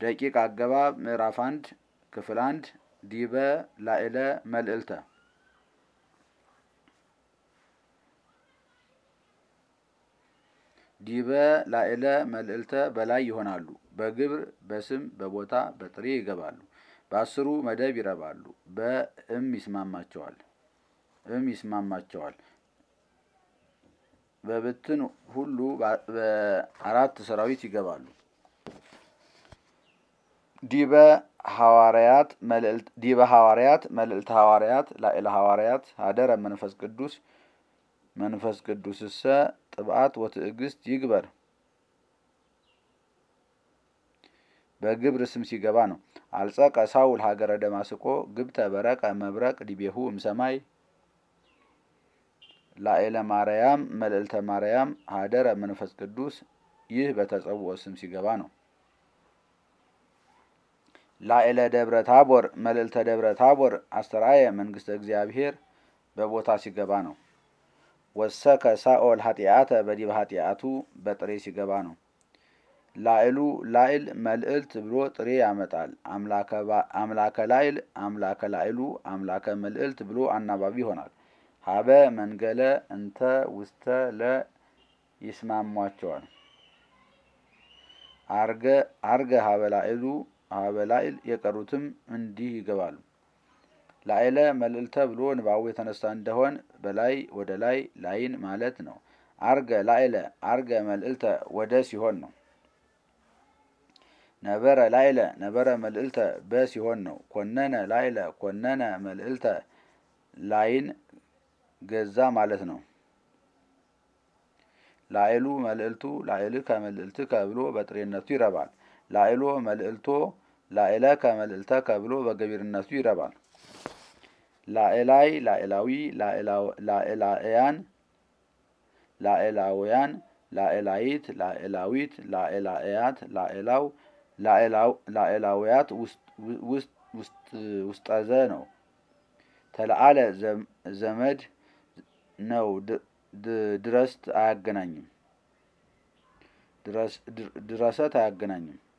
ደቂቅ አገባብ ምዕራፍ አንድ ክፍል አንድ ዲበ ላዕለ መልዕልተ ዲበ ላዕለ መልዕልተ በላይ ይሆናሉ። በግብር በስም በቦታ በጥሬ ይገባሉ። በአስሩ መደብ ይረባሉ። በእም ይስማማቸዋል እም ይስማማቸዋል። በብትን ሁሉ በአራት ሰራዊት ይገባሉ። ዲበ ሐዋርያት መልዕልት ዲበ ሐዋርያት መልዕልተ ሐዋርያት ላዕለ ሐዋርያት ሀደረ መንፈስ ቅዱስ መንፈስ ቅዱስሰ ጥብዓት ወትዕግስት ይግበር። በግብር ስም ሲገባ ነው። አልጸቀ ሳውል ሀገረ ደማስቆ ግብተ በረቀ መብረቅ ዲቤሁ እምሰማይ ላዕለ ማርያም መልዕልተ ማርያም ሀደረ መንፈስ ቅዱስ ይህ በተጸውዖ ስም ሲገባ ነው። ላዕለ ደብረ ታቦር መልዕልተ ደብረ ታቦር አስተርአየ መንግስተ እግዚአብሔር በቦታ ሲገባ ነው። ወሰከ ሳኦል ኃጢአተ በዲበ ኃጢአቱ በጥሬ ሲገባ ነው። ላዕሉ ላዕል መልዕልት ብሎ ጥሬ ያመጣል። አምላከ ላዕል አምላከ ላዕሉ አምላከ መልዕልት ብሎ አናባቢ ይሆናል። ሀበ መንገለ እንተ ውስተ ለ ይስማሟቸዋል። አርገ አርገ ሀበ ላዕሉ ሀበ ላዕል የቀሩትም እንዲህ ይገባሉ። ላዕለ መልዕልተ ብሎ ንባቡ የተነሳ እንደሆን በላይ ወደ ላይ ላይን ማለት ነው። አርገ ላዕለ አርገ መልዕልተ ወደ ሲሆን ነው። ነበረ ላዕለ ነበረ መልዕልተ በ ሲሆን ነው። ኮነነ ላዕለ ኮነነ መልዕልተ ላይን ገዛ ማለት ነው። ላዕሉ መልዕልቱ ላዕልከ መልዕልትከ ብሎ በጥሬነቱ ይረባል። ላዕሎ መልዕልቶ ላዕለከ መልዕልተከ ብሎ በገቢርነቱ ይረባል። ላዕላይ ላዕላዊ ላዕላውያን ላዕላውያን ላዕላይት ላዕላዊት ላዕላእያት ላዕላው ላዕላውያት ውስጠዘ ነው። ተለአለ ዘመድ ነው። ድረስት አያገናኝም። ድረሰት አያገናኝም።